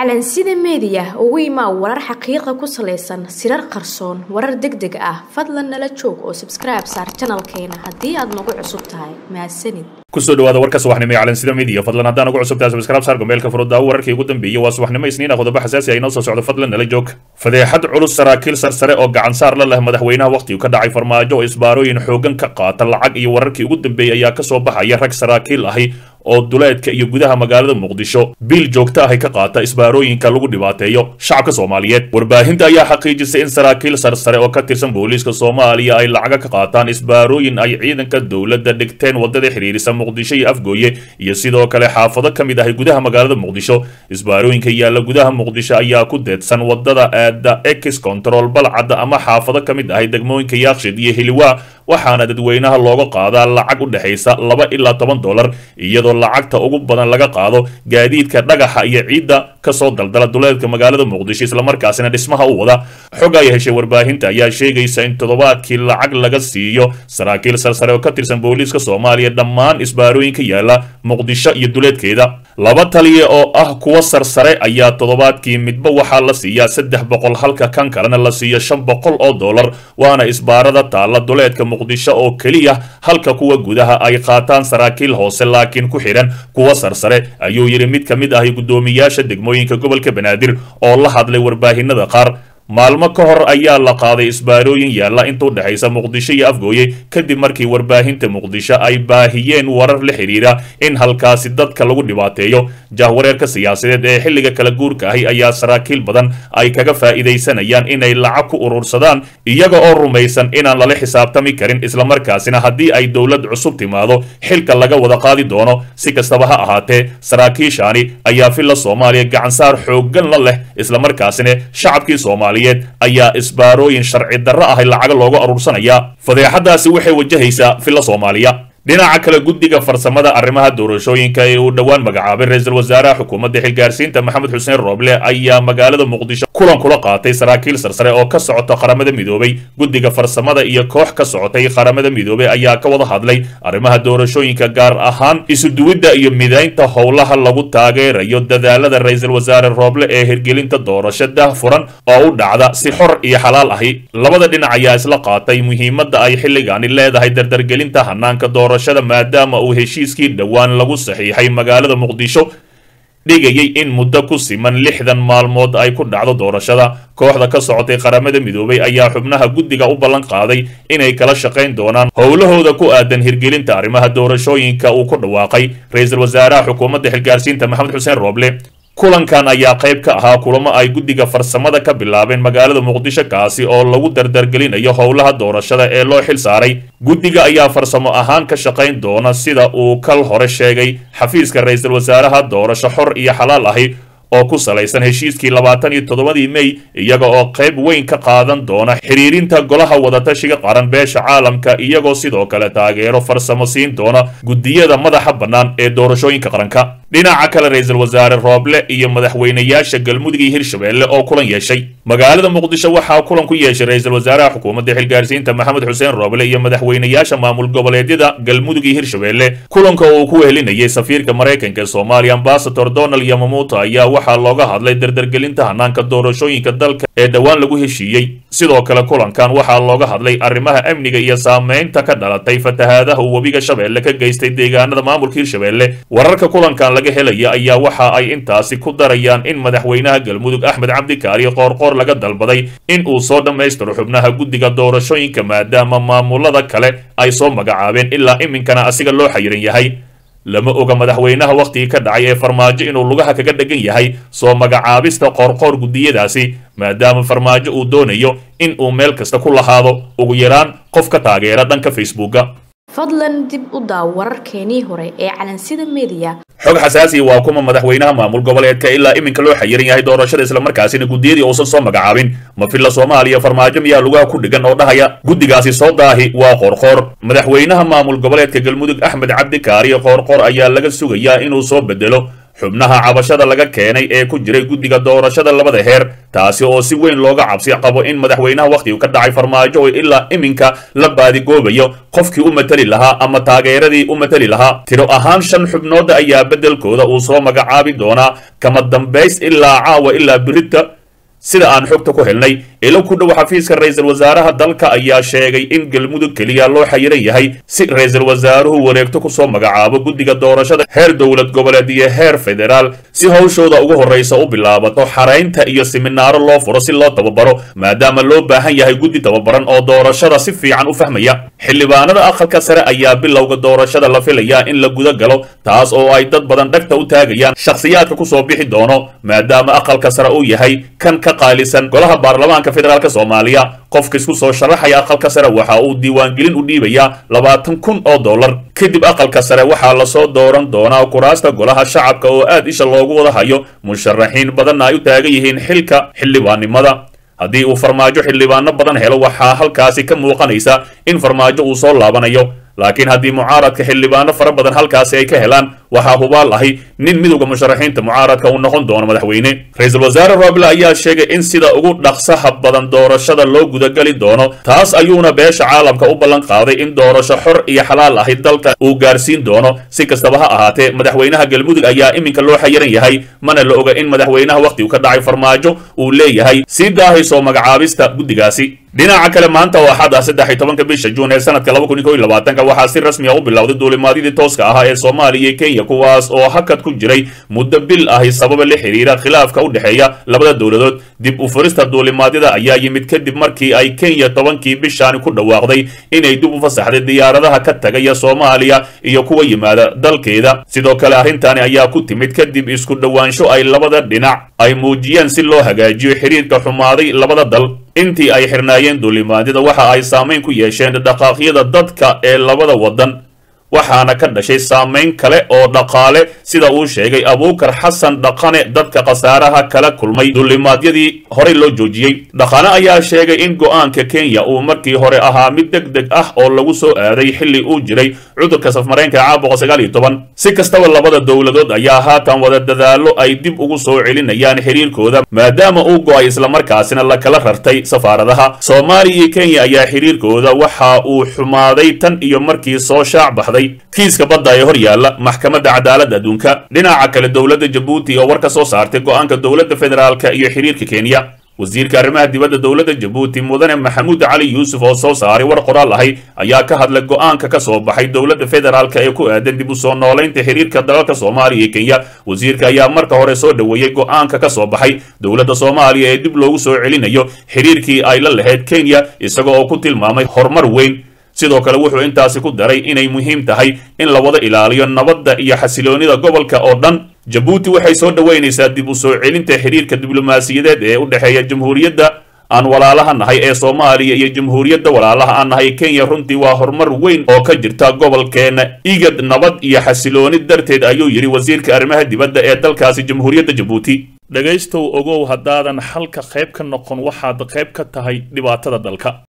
calansida meediya ugu imaa warar xaqiiqa ku salaysan sirar qarsoon warar deg deg ah fadlan nala joog oo sabskribe saar janalkeena haddii aad nagu cusub tahay mahadsanid kusoo dhawaada warka subaxnimo ee calansida media fadlan haddaan ugu cusubtahay subscribe saar gomeelka furudaawo wararkii ugu dambeeyey waa subaxnimo isniina qodobo xasaasi ah inoo soo socdo fadlan nala joog fadeexad culus saraakiil sarsare oo gacan saar la leh madaxweynaha wakhtigu ka dhacay farmaajo oo isbaarooyin xoogan ka qaata lacag iyo wararkii ugu dambeeyey ayaa kasoo baxaya rag saraakiil ahi oo duleedka iyo gudaha magaalada muqdisho biil joogto ahi ka qaata isbaarooyinka lagu dhibaateeyo shacabka soomaaliyeed warbaahinta ayaa xaqiijisay in saraakiil sarsare oo ka tirsan booliiska soomaaliya ay lacaga ka qaataan isbaarooyin ay ciidanka dowladda dhigteen wadada xiriirisa muqdisho iyo afgooye iyo sidoo kale xaafado ka mid ahi gudaha magaalada muqdisho isbaarooyinka yaalla gudaha muqdisho ayaa ku deedsan wadada aada ex control balcadda ama xaafado ka mid ahi degmooyinka yaakshid iyo hiliwaa waxaana dadweynaha looga qaadaa lacag u dhexaysa laba ilaa toban dollar iyadoo lacagta ugu badan laga qaado gaadiidka dhagaxa iyo ciidda kasoo daldala duleedka magaalada muqdisho islamarkaasina dhismaha u wada xog ay heshay warbaahinta ayaa sheegaysa in toddobaadkii lacag laga siiyo saraakiil sarsare oo ka tirsan booliiska soomaaliya dhammaan isbaarooyinka yaalla muqdisho iyo duleedkeeda laba taliya oo ah kuwa sarsare ayaa toddobaadkii midba waxaa la siiyaa saddex boqol halka kan kalena la siiyo shan boqol oo dollar waana isbaarada taalla duleedka muqdisho oo keliya halka kuwa gudaha ay qaataan saraakiil hoose laakiin ku xidhan kuwa sarsare ayuu yidhi mid ka mid ahi guddoomiyaasha degmooyinka gobolka banaadir oo la hadlay warbaahinada qaar maalmo ka hor ayaa la qaaday isbaarooyin yaalla inta u dhexaysa muqdisho iyo afgooye kadib markii warbaahinta muqdisho ay baahiyeen warar la xidhiidha in halkaasi dadka lagu dhibaateeyo jahwareerka siyaasadeed ee xilliga kala guurka ahi ayaa saraakiil badan ay kaga faa'iidaysanayaan inay lacag ku urursadaan iyaga oo rumaysan inaan lala xisaabtami karin islamarkaasina haddii ay dowlad cusub timaado xilka laga wada qaadi doono si kastaba ha ahaatee saraakiishaani ayaa villa soomaaliya gacansaar xooggan la leh islamarkaasina shacabkii soomaaliya ayaa isbaarooyin sharci darro ahi lacaga looga aruursanayaa fadeexadaasi waxay wajahaysaa villa soomaaliya dhinaca kale guddiga farsamada arrimaha doorashooyinka ee uu dhowaan magacaabay ra-iisul wasaaraha xukuumadda xilgaarsiinta maxamed xuseen rooble ayaa magaalada muqdisho kulan kula qaatay saraakiil sarsare oo ka socota qaramada midoobay guddiga farsamada iyo koox ka socotay qaramada midoobay ayaa ka wada hadlay arrimaha doorashooyinka gaar ahaan isuduwidda iyo midaynta howlaha lagu taageerayo dadaalada ra-iisul wasaare rooble ee hirgelinta doorasho dahfuran oo u dhacda si xor iyo xalaal ahi labada dhinac ayaa isla qaatay muhiimadda ay xilligaani leedahay dardargelinta hanaanka doorashada maadaama uu heshiiskii dhowaan lagu saxiixay magaalada muqdisho dhigayay in muddo ku siman lixdan maalmood ay ku dhacdo doorashada kooxda ka socotay qaramada midoobay ayaa xubnaha guddiga u ballan qaaday inay kala shaqayn doonaan howlahooda ku aadan hirgelinta arrimaha doorashooyinka uu ku dhawaaqay ra-iisul wasaaraha xukuumadda xilgaarsiinta maxamed xuseen rooble kulankan ayaa qayb ka ahaa kulamo ay guddiga farsamada ka bilaabeen magaalada muqdisho kaasi oo lagu dardargelinayo howlaha doorashada ee loo xil saaray guddiga ayaa farsamo ahaan ka shaqayn doona sida uu kal hore sheegay xafiiska ra-iisul wasaaraha doorasho xor iyo xalaal ahi oo ku salaysan heshiiskii labaatan iyo toddobadii mey iyaga oo qayb weyn ka qaadan doona xiriirinta golaha wadatashiga qaran beesha caalamka iyagoo sidoo kale taageero farsamo siin doona guddiyada madaxa bannaan ee doorashooyinka qaranka dhinaca kale ra-iisul wasaare rooble iyo madaxweynayaasha galmudug iyo hirshabelle oo kulan yeeshay magaalada muqdisho waxaa kulan ku yeeshay ra-iisul wasaaraha xukuumadda xilgaarsiinta maxamed xuseen rooble iyo madaxweynayaasha maamul goboleedyada galmudug iyo hirshabelle kulanka uu ku wehelinayay safiirka maraykanka ee soomaaliya ambasador donald yamamuuto ayaa waxaa looga hadlay dardargelinta hanaanka doorashooyinka dalka ee dhowaan lagu heshiiyey sidoo kale kulankan waxaa looga hadlay arrimaha amniga iyo saameynta ka dhalatay fatahaadaha uu webiga shabeelle ka geystay deegaanada maamulka hirshabelle wararka kulankan laga helaya ayaa waxa ay intaasi ku darayaan in madaxweynaha galmudug axmed cabdikaari qoorqoor laga dalbaday in uu soo dhammaystiro xubnaha guddiga doorashooyinka maadaama maamulada kale ay soo magacaabeen ilaa iminkana asiga loo xayiran yahay lama oga madaxweynaha wakhtigii ka dhacay ee farmaajo inuu lugaha kaga dhegan yahay soo magacaabista qoorqoor guddiyadaasi maadaama farmaajo uu doonayo in uu meel kasta ku lahaado ugu yaraan qof ka taageera dhanka facebooka fadlan dib u daaw wararkeenii hore ee calansida meediya xog xasaasi waa kuma madaxweynaha maamul goboleedka ilaa iminka loo xayiran yahay doorashada islamarkaasina guddiyadii uusan soo magacaabin ma villa soomaaliya farmaajo miyaa lugaha ku dhigan oo dhahaya guddigaasi soo daahi waa qoorqoor madaxweynaha maamul goboleedka galmudug axmed cabdikaariyo qoorqoor ayaa laga sugayaa inuu soo bedelo xubnaha cabashada laga keenay ee ku jiray guddiga doorashada labada heer taasi oo si weyn looga cabsi qabo in madaxweynaha wakhtigu ka dhacay farmaajo oo ilaa iminka la baadigoobayo qofkii u matali lahaa ama taageeradii u matali lahaa tiro ahaan shan xubnood ayaa beddelkooda uu soo magacaabi doonaa kama dambays ilaa caawa ilaa birita sida aan xogta ku helnay ilo ku dhow xafiiska ra-iisul wasaaraha dalka ayaa sheegay in galmudug keliya loo xayiran yahay si ra-iisul wasaaruhu wareegto kusoo magacaabo guddiga doorashada heer dowlad goboleed iyo heer federaal si howshooda ugu horraysa u bilaabato xaraynta iyo siminaaro loo furo si loo tababaro maadaama loo baahan yahay guddi tababaran oo doorashada si fiican u fahmaya xildhibaanada aqalka sare ayaa bilowga doorashada la filayaa in la guda galo taas oo ay dad badan dhagta u taagayaan shakhsiyaadka kusoo bixi doono maadaama aqalka sare uu yahay kan ka qaalisan golaha baarlamaanka federaalk soomaaliya qofka isku soo sharaxaya aqalka sare waxa uu diiwaangelin u dhiibayaa labaatan kun oo dollar kadib aqalka sare waxaa lasoo dooran doonaa kuraasta golaha shacabka oo aad isha loogu wada hayo musharaxiin badanna ay u taagan yihiin xilka xildhibaannimada haddii uu farmaajo xildhibaano badan helo waxaa halkaasi ka muuqanaysa in farmaajo uu soo laabanayo laakiin haddii mucaaradka xildhibaano fara badan halkaasi ay ka helaan waxaa hubaal ahi nin midowda musharaxiinta mucaaradka uu noqon doono madaxweyne ra-iisul wasaare roble ayaa sheegay in sida ugu dhaqsaha badan doorashada loo gudagali doono taas ayuuna beesha caalamka u ballan qaaday in doorasho xor iyo xalaal ahi dalka uu gaarsiin doono si kastaba ha ahaatee madaxweynaha galmudug ayaa iminka loo xayiran yahay mana la oga in madaxweynaha wakhtigu ka dhacay farmaajo uu leeyahay sii daahayso magacaabista guddigaasi dhinaca kale maanta oo axad ah saddex iyo tobanka bisha juun ee sanadka laba kun iyo kow iyo labaatanka waxaa si rasmi ah u bilowday duulimaadyadii tooska ahaa ee soomaaliya iyo kenya kuwaas oo hakad ku jiray muddo bil ahi sababa la xiriira khilaafka u dhexeeya labada dowladood dib u furista duulimaadyada ayaa yimid kadib markii ay kenya tobankii bishaani ku dhawaaqday inay dib u fasaxday diyaaradaha ka tagaya soomaaliya iyo kuwa yimaada dalkeeda sidoo kale arrintani ayaa ku timid kadib isku dhowaansho ay labada dhinac ay muujiyeen si loo hagaajiyo xiriirka xumaaday labada dal intii ay xirnaayeen duulimaadyada waxa ay saamayn ku yeesheen dhaqaaqyada dadka ee labada waddan waxaana ka dhashay saamayn kale oo dhaqaale sida uu sheegay abuukar xasan dhaqane dadka khasaaraha kala kulmay duulimaadyadii horey loo joojiyey dhaqane ayaa sheegay in go'aanka kenya uu markii hore ahaa mid deg deg ah oo lagu soo aaday xilli uu jiray cudurka safmareenka caabuqa sagaal iyo toban si kastaba labada dowladood ayaa haatan wada dadaallo ay dib ugu soo celinayaan xiriirkooda maadaama uu go'ay islamarkaasina la kala rartay safaaradaha soomaaliya iyo kenya ayaa xiriirkooda waxa uu xumaaday tan iyo markii soo shaac baxday kiiska badda ee hor yaalla maxkamadda cadaaladda adduunka dhinaca kale dowladda jabuuti oo war ka soo saartay go'aanka dowladda federaalka iyo xiriirka kenya wasiirka arrimaha dibadda dowladda jabuuti mudane maxamuud cali yuusuf oo soo saaray war qoraal ahay ayaa ka hadlay go'aanka ka soo baxay dowladda federaalka ee ku aadan dib u soo noolaynta xiriirka dalalka soomaaliya iyo kenya wasiirka ayaa marka hore soo dhoweeyey go'aanka ka soo baxay dowladda soomaaliya ee dib loogu soo celinayo xiriirkii ay la lahayd kenya isaga oo ku tilmaamay horumar weyn sidoo kale wuxuu intaasi ku daray inay muhiim tahay in la wada ilaaliyo nabadda iyo xasiloonida gobolka oo dhan jabuuti waxay soo dhoweynaysaa dib u soo celinta xiriirka diblomaasiyadeed ee u dhexeeya jamhuuriyadda aan walaalaha nahay ee soomaaliya iyo jamhuuriyadda walaalaha aan nahay kenya runtii waa horumar weyn oo ka jirta gobolkeena igad nabad iyo xasilooni darteed ayuu yidhi wasiirka arrimaha dibadda ee dalkaasi jamhuuriyadda jabuuti dhegaystow ogow haddaadan xalka qayb ka noqon waxaad qayb ka tahay dhibaatada dalka